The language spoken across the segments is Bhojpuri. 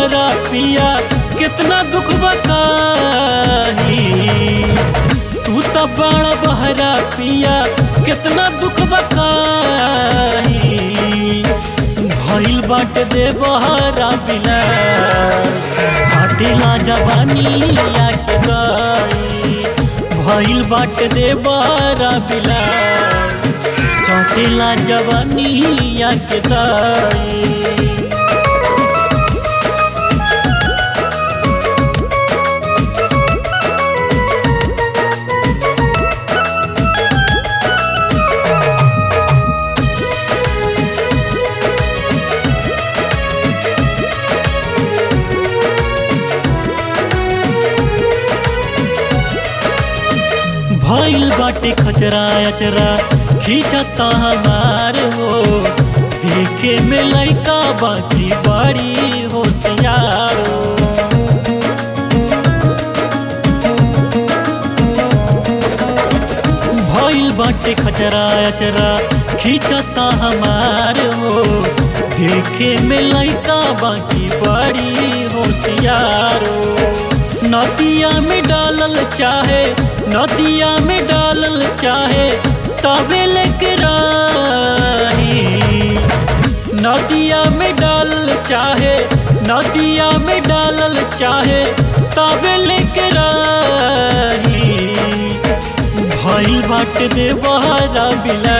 बहरा पिया कितना दुख बताही तू तो बड़ा बहरा पिया कितना दुख बताही भइल बाट दे बहरा बिला छाटेला जवानी या के गाई भइल बाट दे बहरा बिला चाटेला जवानी या के दाई भइल बाटे खचरा अचरा खींचता हमार हो देखे में लइका बाकी बड़ी होशियार हो भइल बाटे खचरा अचरा खींचता हमार हो देखे में लइका बाकी बड़ी होशियार हो नदिया में डालल चाहे नदिया में डालल चाहे तबे लेके राही नदिया में डालल चाहे नदिया में डालल चाहे तबे लेके राही भइल बाट दे बहरा बिला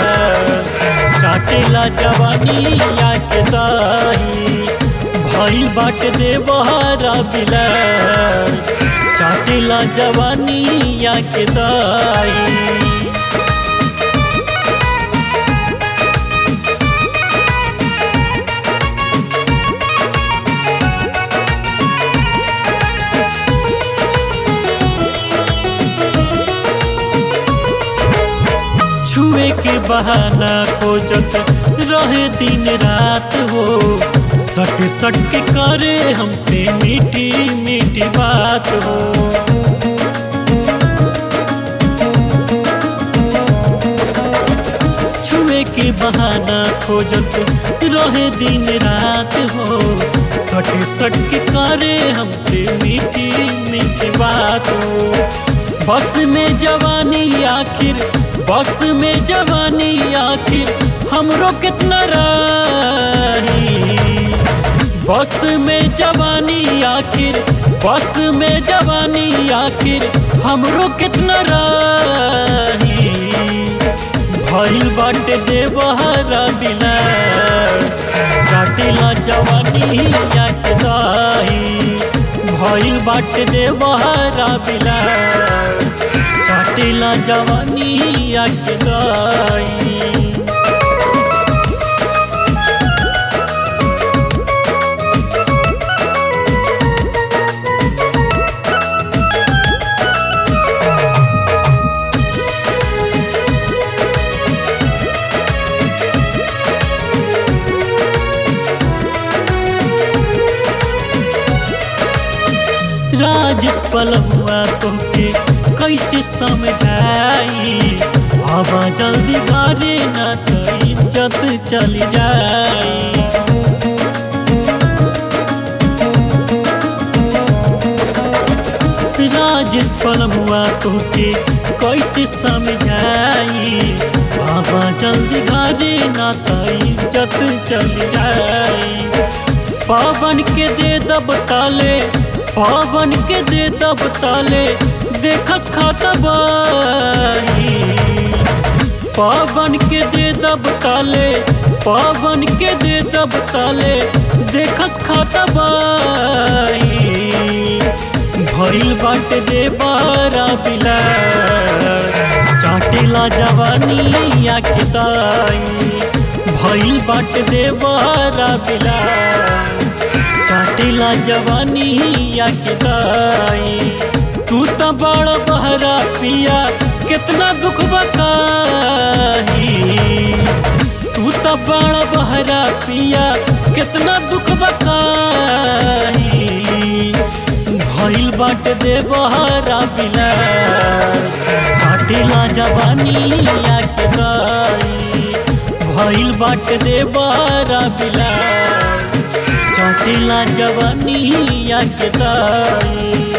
चाटेला जवानी या के दाही भइल बाट दे बहरा बिला चाटेला जवानी या के दाई छुए के बहाना खोजत रहे दिन रात हो सट सट के करे हमसे मीठी मीठी बात हो छुए के बहाना खोजत रहे दिन रात हो सट सट के करे हमसे मीठी मीठी बात हो बस में जवानी आखिर बस में जवानी आखिर हमरो कितना रही बस में जवानी आखिर बस में जवानी आखिर हमरो कितना रही भइल बाटे दे बहरा बिला चाटेला जवानी या के दाही भइल बाटे दे बहरा बिला चाटेला जवानी या के दाई राजेश पलहुआ तोके कैसे समझाई बाबा जल्दी घरे न तो इज्जत चली जाई राजेश पलमुआ तोके कैसे समझाई बाबा जल्दी घरे न तो इज्जत चली जाई पावन के दे दब ताले पावन के दे दब ताले देखस खाता बाही पावन के दे दब ताले पावन के दे दब ताले देखस खाता बाही भइल बाटे दे बारा बिला चाटेला जवानी या के दाई भइल बाटे दे बारा बिला चाटेला जवानी या के दाई तू तो बड़ा बहरा पिया कितना दुख बकाही तू तो बड़ा बहरा पिया कितना दुख बकाही भइल बाट दे बहरा बिला चाटेला जवानी या के दाई भइल बाट दे बहरा बिला चाटेला जवानी या के दाई